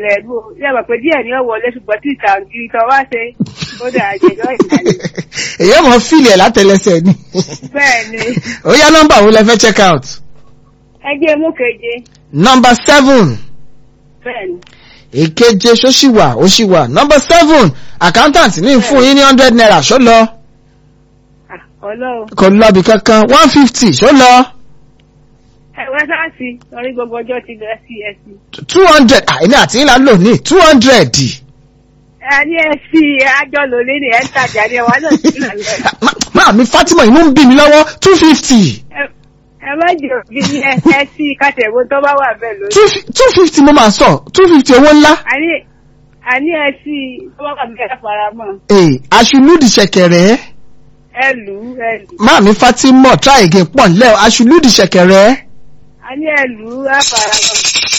ṣẹlẹ̀ ẹ̀dùn o yẹ mọ̀ pé díẹ̀ ni ó wọlé ṣùgbọ́n tí ìtàǹgìrì tó wá ṣe ó dà àjẹjọ́ ìtàlẹ̀ èyí mọ̀ fíìlì ẹ̀ látẹlẹsẹ̀ ni bẹ́ẹ̀ ni ó yá nọ́mbà wo lẹ fẹ́ check out ẹgbẹ́ mú keje number seven bẹ́ẹ̀ ni èkeje ṣó ṣì wà ó ṣì wà number seven accountant ní fún yín ní hundred naira ṣó lọ Ah, ọlọ́run kò lọ́bì kankan one fifty ṣó lọ ẹ̀wẹ́ sáàsì lórí gbogbo ọjọ́ ti lọ sí ẹ̀sìn two hundred àìní àti ńlá lò ní two hundred ẹ ní ẹ̀sìn àjọ lòlẹ́ ní ẹ̀ ń tajà ní ẹ̀wà náà sí ìlànà máa mi Fatima inú ń bí mi lọ́wọ́ two fifty ẹ má jẹ́ òbí ní ẹ̀sìn kàtẹ̀wó tó bá wà bẹ́ẹ̀ lórí. two fifty mo máa sọ two fifty owó ńlá àní àní ẹ̀sìn tó bá wà bẹ́ẹ̀ faramọ́ ee aṣùlùdì ṣẹ̀kẹ̀rẹ̀ ẹ lù ú ẹ lù ú máa mi Fatima try again pọ̀ nílẹ̀ aṣùlùdì ṣẹ̀kẹ̀rẹ̀ àní ẹ lù ú ẹ faramọ́.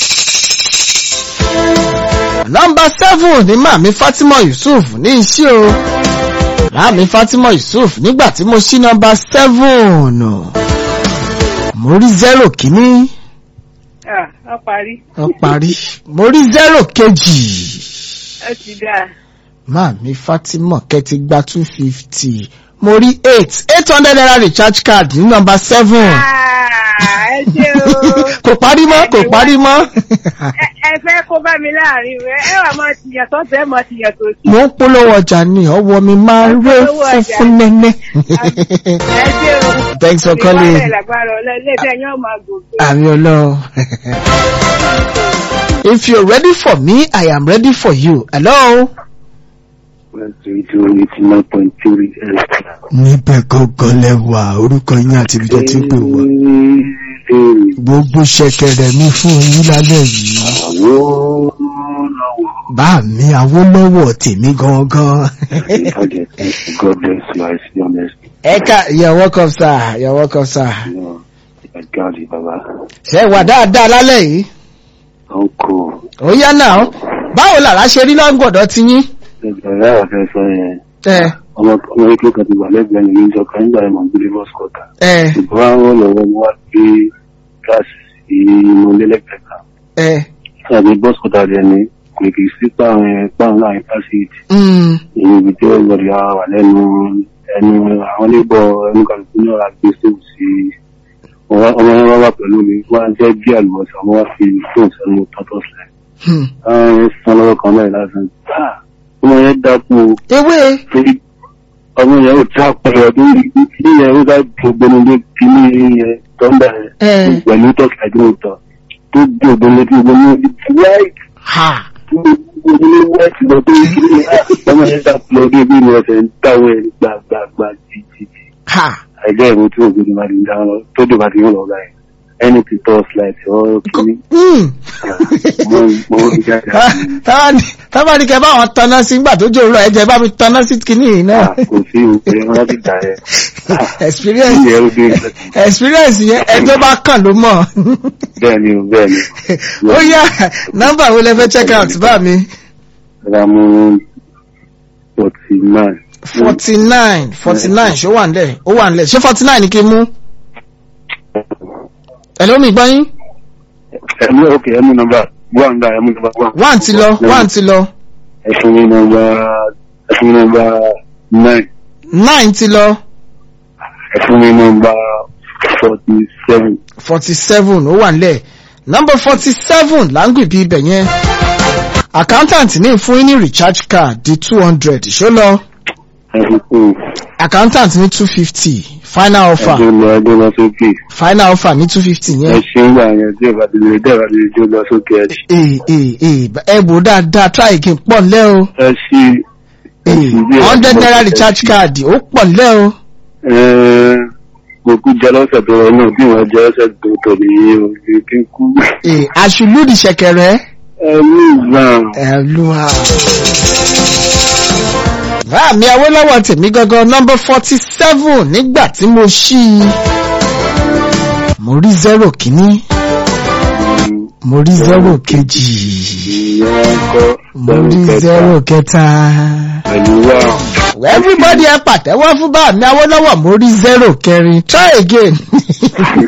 nọmba seven ni máa mi Fatima Yusuf ní iṣẹ́ o máa mi Fatima Yusuf nígbà tí mo ṣí nọmba seven mo rí zero kìíní Ah, ọ parí ó parí mo rí zero kejì ẹ ti dáa. máa mi Fatima kẹ́tì gba two fifty mo rí eight eight hundred naira recharge card ní nọmba seven Ah, ẹ ṣe o. kò parí mọ́ kò parí mọ́ Ẹ ẹ fẹ́ kó bá mi láàrin rẹ̀ ẹ wà máa tìyàn tó tẹ́ mọ́ tìyàn tó sí. mo ń polówó ọjà ní ọwọ́ mi máa ń ró Polówó ọjà. funfun nẹ́nẹ́. Ẹ ṣe o. Thanks for calling. Ìwádìí lágbára ọ̀lẹ́ ilé iṣẹ́ yóò máa gòkè. Àmì ọlọ́run. If you're ready for me, I am ready for you. Hello. rédíò eighty nine point three extra. Níbẹ̀ gangan lẹ́wà orúkọ yín àti ibi tó ti ń pè wá. Gbogbo ṣẹ̀kẹ̀rẹ̀ mi fún yín lálẹ́ yìí. àwọn lọ́wọ́ Bá mi Awólọ́wọ̀ tèmi gangan. ìbàjẹ́ God bless you I see honest. Ẹ ká you're welcome sir, you're welcome sir. Ẹ̀gáàdì bàbá. Ṣé wà dáadáa lálẹ́ yìí? Uncle. Ó yá náà. Báwo làrá ṣe rí lọ́gbọ̀dọ̀ ti yín? Ẹgbẹ̀rẹ́ àfẹ́ sọ yẹn. Ẹ Ọmọ ọmọ ekele kan ti wà lẹ́gbẹ̀ẹ́ mi níjọ kan nígbà ẹ̀mọ̀ gbélé bọ́ọ̀sì kọ̀ọ̀tà. ẹ Ṣùgbọ́n àwọn lọ́wọ́ mo wá gbé gáàsì sí inú ilé lẹ́gbẹ̀ẹ́ kan. ẹ. Ṣáàbí bọ́ọ̀sì kọ̀ọ̀tà rẹ̀ ni kò kì í sí páàrùn ẹ̀ páàrùn láàrin pásíìtì. Mm. Èyí ibi tí ó gbọdọ̀ wà lẹ́nu ẹnu àwọn onígbọ̀ ẹnu kàlùkù ní ọ̀rọ̀ àgbé sóò sí ọmọ yẹn wá wà pẹ̀lú mi wọ́n á jẹ́ bí àlùbọ̀sà wọ́n wá fi fóònù sẹ́nu tọ́tọ́ sílẹ̀. Hmm. Àwọn san lọ́wọ́ kan náà lásán. Ah! Ọmọ yẹn dákú o. ewé torí ọmọ yẹn ò já pẹ̀lú ọdún yìí yẹn ó dá gbogbo lé kíní yẹn tọ́ndà ẹ yẹn pẹ̀lú tọ́kì àdúrótọ́ tó gbogbo lé tí gbogbo lé white ha gbogbo lé white lọ tó yí kíní yẹn ọmọ yẹn dá pẹ̀lú ọdún bí wọ́n ṣe ń dáwọ́ ẹ̀ gbàgbàgbà títí ha ẹgbẹ́ ìwé tí ògbó ni máa ń dáhùn lọ tó dé bá ti ń lọ ọ̀gá yẹn ẹni tí tọ́ slide ọ̀ kíní Hmm. mo mo ń jáde àti tábà ní kẹ bá wọn tanná sí nígbà tó jòrò ẹjẹ bá mi tanná sí kìíní yìí náà kò sí òkè wọn láti dà yẹn experience ìyẹn ó dé experience yẹn ẹjọ́ bá kàn ló mọ̀ bẹ́ẹ̀ ni o bẹ́ẹ̀ ni o. ó yá nọ́mbà wo lẹ fẹ́ check out bá mi Ramu forty nine. forty nine forty nine ṣó wà nílẹ̀ ó wà nílẹ̀ ṣé forty nine ni kí n mú ẹ̀lọ́ mi gbọ́ yín Ẹmu ok ẹmu nọmba one da ẹmu nọmba one. one ti lọ one ti lọ Ẹfun mi nọmba ẹfun mi nọmba nine. nine ti lọ Ẹfun mi nọmba forty seven. forty seven ó wà nílẹ̀ number forty seven láǹgì bíi ibẹ̀ yẹn accountant ní fún yín ní recharge card di two hundred ṣó lọ Ẹfun kù. accountant ní two fifty final offer Ẹjọ́ lọ ẹjọ́ lọ sókè. final offer ní two fifty Ẹ yẹn ṣe ń gbà yẹn tí ìbá ti lè dẹ́ ìbá ti lè jó lọ sókè ẹ ṣe. ee ee ee ẹ wò dáadáa try again pọ̀ nílẹ̀ o Ẹ ṣí. ee hundred naira recharge card ó pọ̀ nílẹ̀ o Mo kú jẹ lọ́sẹ̀ tó rọ náà bí wọ́n jẹ ọ̀sẹ̀ tó tọ̀ nìyí o kí n kú. ee àṣùlùdì ṣẹ̀kẹ̀rẹ̀ Ẹ ní ìgbà. ẹlúwa. Ráàmì Awólọ́wọ̀ tèmi gangan nọ́mbà forty seven nígbà tí mo ṣí i. Mo rí zero kìíní, mo rí zero kejì, Ìyẹn kọ́. mo rí zero kẹta. Pẹ̀lú wa. Everybody ẹ pàtẹ́wọ́ fún Báàmì Awólọ́wọ̀ mo rí zero kẹrin. Try again.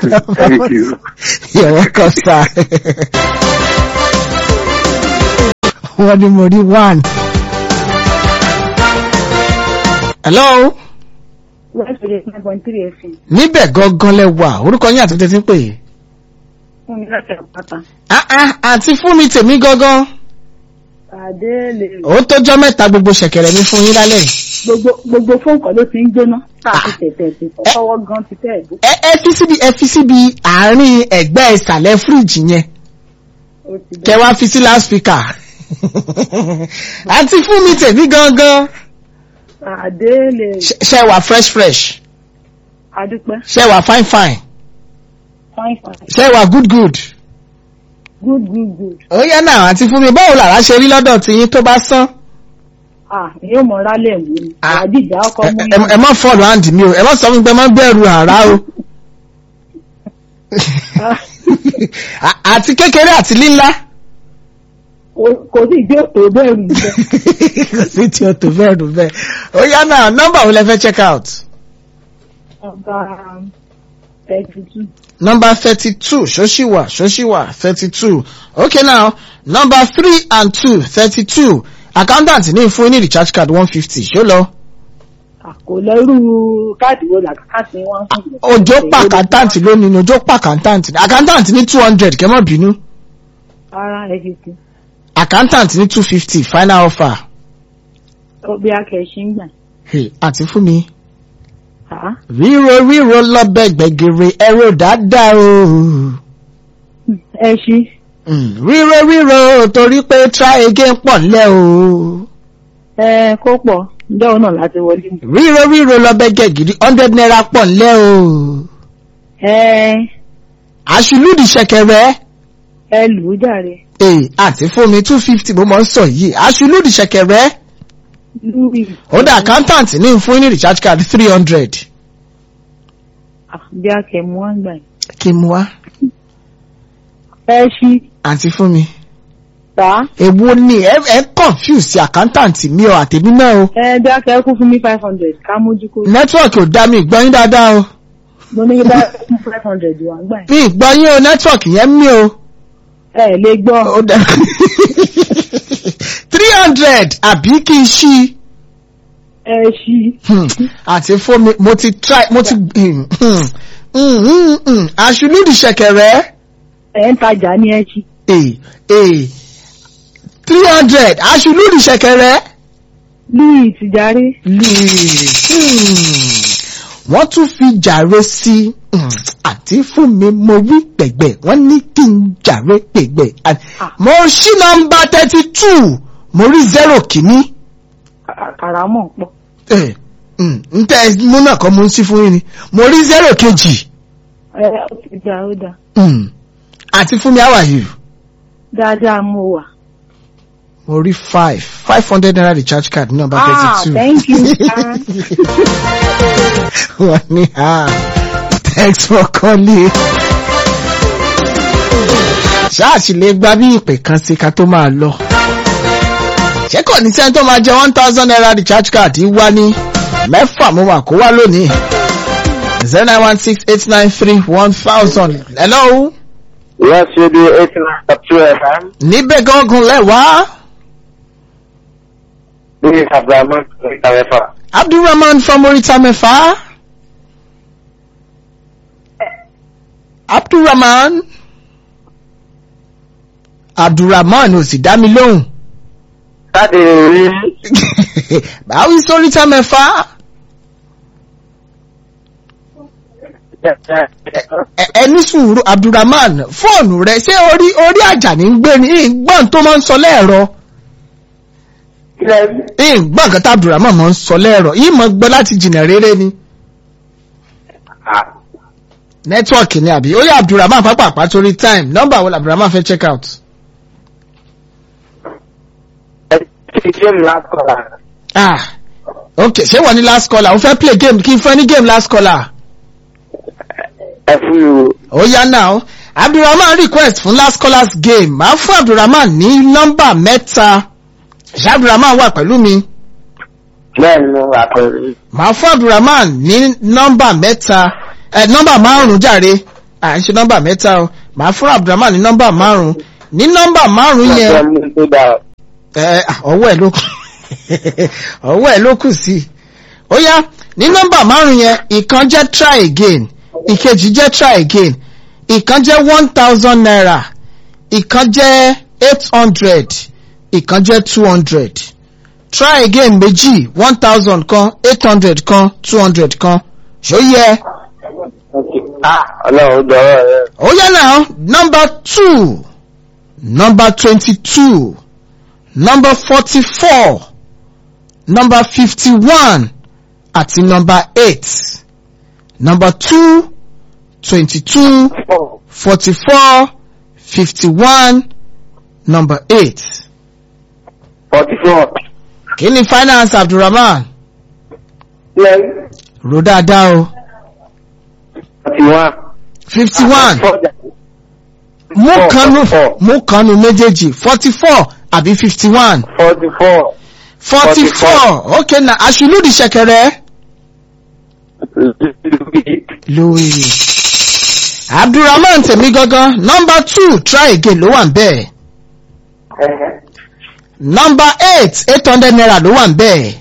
Thank you. You're welcome, sir. wọ́n ní mo rí one. hello West Radio nine point three FM. níbẹ̀ gangan lẹ wà orúkọ yín àti tẹ́tí ń pè é. Fún mi láti àpáta. Ah, ah, àti fún mi tèmi gangan Àdéhùn ó tójọ́ mẹ́ta gbogbo ṣẹ̀kẹ̀rẹ̀ mi fún yín lálẹ́ yìí. gbogbo gbogbo fóònù kan ló ti ń jóná. Káàkiri tẹ̀tẹ̀ ti fọwọ́ gan ti tẹ̀ ẹ̀dùn. ẹ ẹ fi síbi ẹ fi síbi àárín ẹ̀gbẹ́ ìsàlẹ̀ fíríjì yẹn Ó ti kẹ wá fi sí láspíkà àti fún mi tèmi gangan Àdéhùn Ṣé- ṣé wà fresh fresh Adúpẹ́. ṣé wà fine fine Fine fine. ṣé wà good good. Good good good. ó yá náà àti fún mi báwo làrá ṣe rí lọ́dọ̀ tiyín tó bá sán. Ah, èyí ò mọ rálẹ̀ mú ni. Ah. Àdìjà ọkọ ẹ mú ẹ- ẹ má fọ́ọ̀lù àǹdí mi o ẹ má sọ fún mi pé ẹ má bẹ̀rù àrá o. À- àti kékeré àti lílá. Kò sí ìdí òtò bẹ́ẹ̀ rù bẹ́ẹ̀. kò sí tí o tó bẹ́ẹ̀ dùn bẹ́ẹ̀. ó yá náà nọ́mbà wo lẹ fẹ́ check out. Ọba thirty two. number thirty-two ṣóṣìwà ṣóṣìwà thirty-two okay now number three and two thirty-two accountant ní fún ní recharge card one fifty ṣó lọ. Kò lẹ́rú káàdì wo làkàtì wọn fún mi. òjò pa accountant lónìí ni òjò pa accountant ní accountant ní two hundred kẹ́ mọ́ bínú Ara ẹ̀ fi kú. accountant ní two fifty final offer. Ọbẹ̀ akẹ́ṣí ń gbà. Hey, àti fún mi. Ah, ríro ríro lọ́bẹ̀ gbẹ̀gẹ̀rẹ̀ ẹ̀rọ dáadáa o. Ẹ ṣí. Mm, ríro ríro torí pé try again pọ̀ lẹ́ o. Ẹ kó pọ̀. Ǹjẹ́ òun náà láti wọlé mu? ríro ríro lọ́bẹ̀ gẹ̀gìrì hundred naira pọ̀ lẹ́ o. Ẹ àṣùlùdì ṣẹ̀kẹ̀rẹ̀. ẹ lù ú jàre. Ee, àti fún mi two fifty mo mọ̀ ń sọ yìí àṣùlùdì ṣẹ̀kẹ̀rẹ̀. Lúwì. ó dá accountant ní fún ní recharge card three hundred. Bí akẹ́mu wá ń gbà yìí. kí n mú wá. Ẹ ṣí. àǹtí fún mi. Tà. èwo ni ẹ ẹ confuse sí accountant mi ọ àtẹ̀mí náà o. Ẹ bí akẹ́ kú fún mi five hundred ká mójú kó. nẹ́tíwọ̀kì ò dá mi ìgbọ́yín dáadáa o. Mo ní kí bá fún five hundred wá ń gbà yìí. mi ìgbọ́yín o nẹ́tíwọ̀kì yẹn mí o. Ẹ lè gbọ́. ó dá three hundred àbí kí n ṣí. Ẹ ṣí. Hmm, àti fún mi mo ti try mo ti hmm, hmm, hmm, hmm, àṣùlùdì ṣẹ̀kẹ̀rẹ̀. Ẹ ń tajà ní ẹ ṣí. ee ee three hundred aṣùlùdì ṣẹ̀kẹ̀rẹ̀. Lúwì ti jàre. wọ́n tún fi jàre sí mm, àti fún mi mo wí pẹ̀gbẹ̀ wọ́n ní kí n jàre pẹ̀gbẹ̀ À- Ah. mo ṣí nọ́mbà thirty two mo rí zero kìíní Kàràmọ̀ pọ̀. Eh, mm, n tẹ́ mú náà kọ́ mo ń sí fún yín ni mo rí zero kejì Ẹ ó ti dá ó dá. Mm, àti fún mi how are you Dáadáa mo wà. mo rí five five hundred naira recharge card nọ́mbà Ah, thirty two. thank you, sir. wọ́n ní ah thanks for calling. ṣáàṣì lè gba bí ìpè kan sí ká tó máa lọ. ṣé kò ní sẹ́ni tó máa jẹ one thousand naira recharge card yìí wá ní mẹ́fà mo wà kó wá lónìí. zero nine one six eight nine three one thousand. hello. Yes, you do eight nine two FM. níbẹ̀ gángan lẹ́wàá. This is Abraham Itawefa. abdulrahman from oríta mẹ́fà. abdulrahman. abdulrahman ò sì dá mi lóhùn. Láti rí báwí sóríta mẹ́fà. Ẹ- ẹni sùúrù abdulrahman fóònù rẹ ṣé orí orí àjà ní ń gbé ní ìgbọ́n tó máa ń sọ lẹ́ẹ̀rọ ìgbọ́n kan tá abdulrahman máa ń sọ lẹ́ẹ̀rọ yìí mọ̀ gbọ́ láti jìnà rere ni nẹ́tíwọ̀kì ni àbí ó yẹ abdulrahman pápápá torí time nọ́mbà wo abdulrahman fẹ́ check out. game last caller. ah ok ṣé wọ́n ní last caller ó fẹ́ play game kí n fẹ́ ní game last caller. Ẹ fún mi o. ó yá náà abdulrahman request fún last callers game máa fún abdulrahman ní nọ́mbà mẹ́ta ṣé abdulrahman wà pẹ̀lú mi Bẹ́ẹ̀ ni mo wà pẹ̀lú. máa fún abdulrahman ní nọ́mbà mẹ́ta ẹ nọ́mbà márùn-ún jàre à ń ṣe nọ́mbà mẹ́ta o máa fún abdulrahman ní nọ́mbà márùn-ún ní nọ́mbà márùn-ún yẹn Ọjọ́ mú tó dà. ẹ ọwọ́ ẹ̀ ló kù ọwọ́ ẹ̀ ló kù sí ó yá ní nọ́mbà márùn yẹn ìkan jẹ́ try again ìkejì jẹ́ try again ìkan jẹ́ one thousand naira ìkan jẹ́ eight hundred ìkan jẹ́ two hundred try again méjì one thousand kan eight hundred kan two hundred kan ṣó yẹ ọlọ́run dọ̀rọ̀ rẹ. ó yá náà number two number twenty-two number forty-four number fifty-one àti number eight number two twenty-two forty-four fifty-one number eight. forty four. kí ni finance abdulrahman lẹ́yìn ro dáadáa o forty one. fifty-one mú kanu mú kanu méjèèjì forty-four àbí fifty-one forty four. forty-four okay na aṣùlùdì ṣẹ̀kẹ̀rẹ̀ louis abdulrahman tèmi gangan number two try again ló wà ń bẹ́ẹ̀ number eight eight hundred naira ló wà ń bẹ́ẹ̀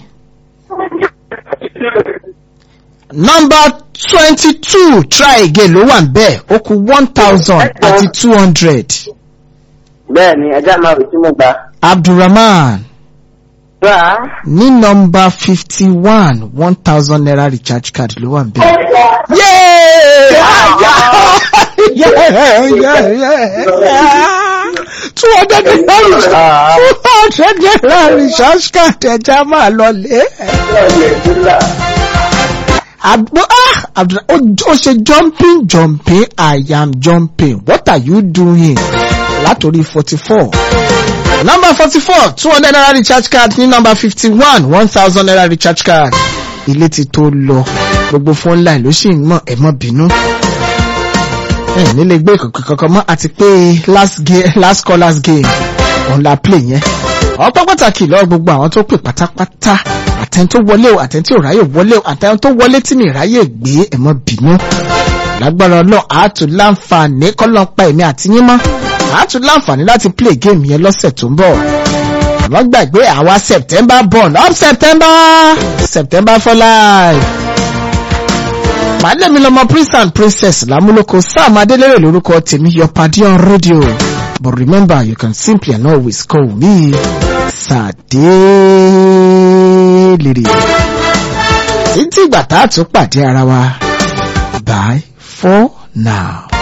number twenty-two try again ló wà ń bẹ́ẹ̀ ó kù one thousand àti two hundred bẹ́ẹ̀ ni ẹja máa rò tí mo gbà. abdulrahman gbà á. ní nọmba fifty one one thousand naira recharge card ló wà ń bẹ́ẹ̀. two hundred naira two hundred naira recharge card ẹja máa lọ lé. Abdu ah Abdu ó ó ṣe jumping jumping I am jumping what are you doing? Látòrí forty four. Number forty four two hundred naira recharge card ní number fifty one one thousand naira recharge card. Ilé ti tó lọ gbogbo phone line ló sì ń mọ̀ ẹ̀ mọ́ bínú. Ẹ nílé gbé kankan mọ́ àti pé last game last callers game òun la play yẹn. Ọpẹ́ pàtàkì lọ́wọ́ gbogbo àwọn tó pè pátápátá àtẹni tó wọlé o àtẹni tí ò ráyè wọlé o àtẹni tó wọlé tí mi ráyè gbé ẹ mọ́ bínú. Lágbára Ọlọ́run àátú láǹfààní kọ́lọ́n pa èmi àti yín mọ́. Àátú láǹfààní láti play game yẹn lọ́sẹ̀ tó ń bọ̀. Àmọ́ gbàgbé àwa September born up September September for life. Màálẹ̀ mi lọmọ prince and princess lámúlòkọ Sam Adélérè lórúkọ tèmi your padi on radio. But remember you can simply and always call me Sàdélérè. Títí ìgbà tá a tún pàdé ara wa. Bye for now.